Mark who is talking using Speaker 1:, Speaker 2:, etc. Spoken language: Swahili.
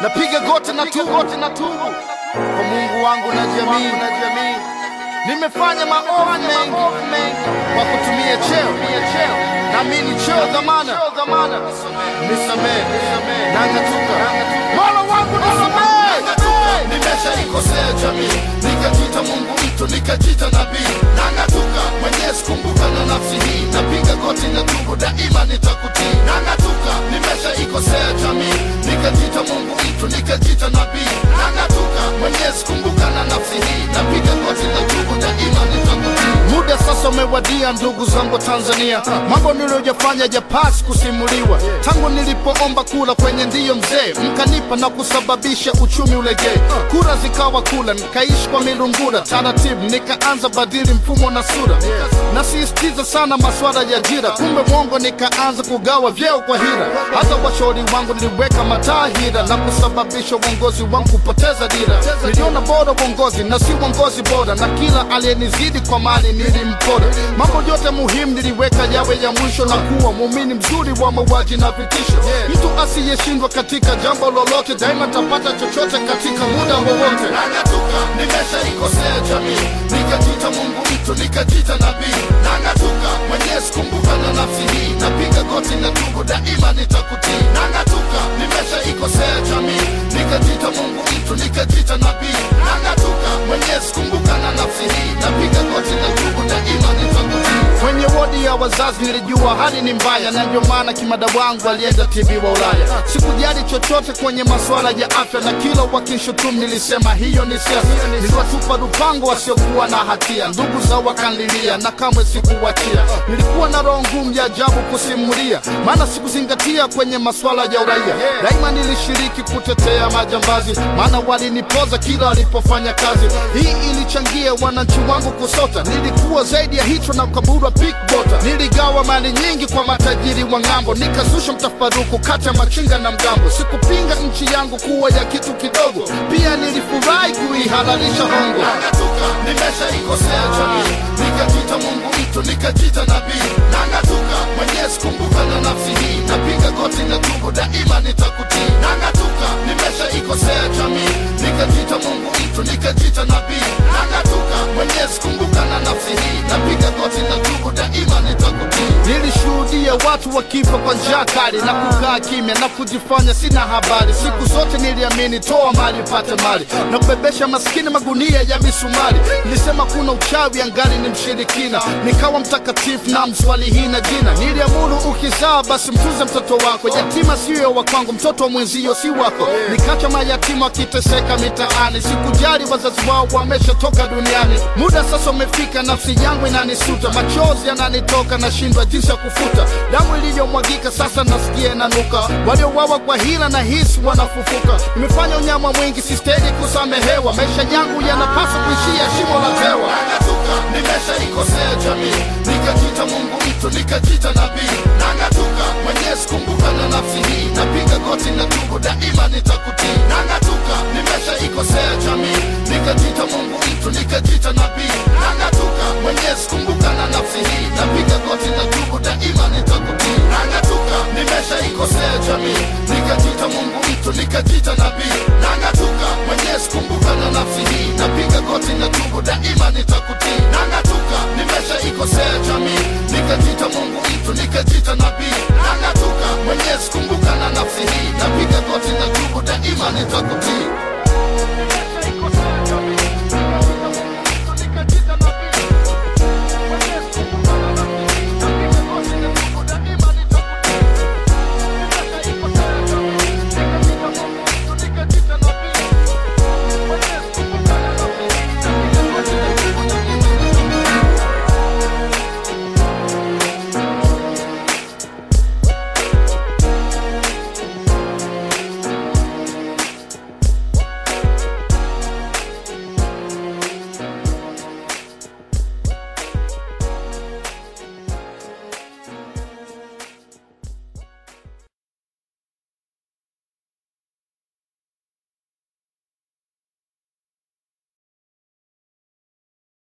Speaker 1: napiga goti na tubu na tubu kwa Mungu wangu na jamii na jamii. Nimefanya maovu mengi kwa kutumia cheo naamini cheo dhamana, nisamehe na ng'atuka, Mola wangu nisamehe.
Speaker 2: nimeshaikosea jamii nikajita mungu mtu nikajita nabii nang'atuka mwenyezi kumbuka na nafsi hii napiga goti na tubu daima nitakutii nang'atuka nimeshaikosea jamii nikajita mungu mtu nikajita nabii nang'atuka mwenyezi kumbuka na nafsi hii napiga goti na tubu daima nitakutii
Speaker 1: Muda sasa umewadia, ndugu zangu wa Tanzania, mambo niliyojafanya japasi kusimuliwa. Tangu nilipoomba kula kwenye ndiyo mzee, mkanipa na kusababisha uchumi ulegee. Kura zikawa kula, nikaishi kwa milungura, taratibu nikaanza badili mfumo na sura. Nasisitiza sana maswala ya ajira, kumbe mwongo, nikaanza kugawa vyeo kwa hira. Hata washauri wangu niliweka matahira na kusababisha uongozi wangu kupoteza dira. Niliona bora uongozi na si uongozi bora, na kila aliyenizidi kwa mali nilimpora. Mambo yote muhimu niliweka yawe ya mwisho, na kuwa muumini mzuri wa mauaji na vitisho. Mtu asiyeshindwa katika jambo lolote, daima tapata chochote katika muda wowote.
Speaker 2: nang'atuka nimeshaikosea jamii nikajita mungu mtu nikajita nabii nang'atuka mwenyezi kumbuka na nafsi hii napiga goti na tubu daima nitakutii nang'atuka nimeshaikosea jamii nikajita mungu mtu nikajita nabii nang'atuka mwenyezi kumbuka na nafsi hii napiga goti na tubu daima nitakutii
Speaker 1: Kwenye wodi ya wazazi nilijua hali ni mbaya, na ndio maana kimada wangu alienda TV wa Ulaya. Sikujali chochote kwenye masuala ya afya, na kila wakinshutumu nilisema hiyo ni siasa. Niliwatupa lupango wasiokuwa na hatia, ndugu zao wakanlilia na kamwe sikuwachia. Nilikuwa na roho ngumu ya ajabu kusimulia, maana sikuzingatia kwenye masuala ya uraia. Daima nilishiriki kutetea majambazi, maana walinipoza kila walipofanya kazi. Hii ilichangia wananchi wangu kusota. Nilikuwa zaidi ya hicho na ukaburwa pickbota. Niligawa mali nyingi kwa matajiri wa ng'ambo, nikazusha mtafaruku kati ya machinga na mgambo. Sikupinga nchi yangu kuwa ya kitu kidogo, pia nilifurahi kuihalalisha hongo.
Speaker 2: nang'atuka nimeshaikosea jamii nikajita mungu mtu nikajita nabii nang'atuka mwenyezi kumbuka na nafsi hii napiga goti na tubu daima nitakutii nang'atuka nimeshaikosea jamii nikajita mungu mtu nikajita nabii nang'atuka mwenyezi kumbuka na nafsi hii napiga goti na tubu daima nitakutii
Speaker 1: Nilishuhudia watu wakifa kwa njaa kali na kukaa kimya na kujifanya sina habari. Siku zote niliamini toa mali upate mali na kubebesha maskini magunia ya misumari. Nilisema kuna uchawi, angali ni mshirikina, nikawa mtakatifu na mswali hina jina. Niliamuru ukizaa basi mtunze mtoto wako, yatima siyo wa kwangu, mtoto wa mwenzio si wako. Nikacha mayatima wakiteseka mitaani, sikujali wazazi wao wameshatoka duniani. Muda sasa umefika, nafsi yangu inanisuta, machozi yananitoka, nashindwa jinsi ya kufuta damu iliyomwagika. Sasa nasikia inanuka, waliowawa kwa hila na hisi wanafufuka. Nimefanya unyama mwingi, sistahili kusamehewa. Maisha yangu yanapaswa kuishia shimo la tewa.
Speaker 2: nang'atuka nimeshaikosea jamii nikajita mungu mtu nikajita nabii nang'atuka